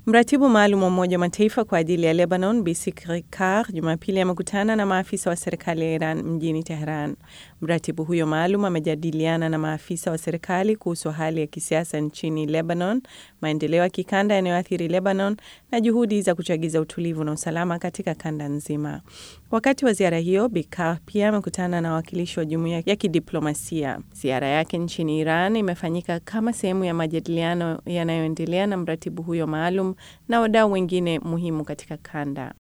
Mratibu maalum wa Umoja wa Mataifa kwa ajili ya Lebanon, Bisikri Kar, Jumapili amekutana na maafisa wa serikali ya Iran mjini Teheran. Mratibu huyo maalum amejadiliana na maafisa wa serikali kuhusu hali ya kisiasa nchini Lebanon, maendeleo ya kikanda yanayoathiri Lebanon na juhudi za kuchagiza utulivu na usalama katika kanda nzima. Wakati wa ziara hiyo, Bikar pia amekutana na wawakilishi wa jumuiya ya kidiplomasia. Ziara yake nchini Iran imefanyika kama sehemu ya majadiliano yanayoendelea na mratibu huyo maalum na wadau wengine muhimu katika kanda.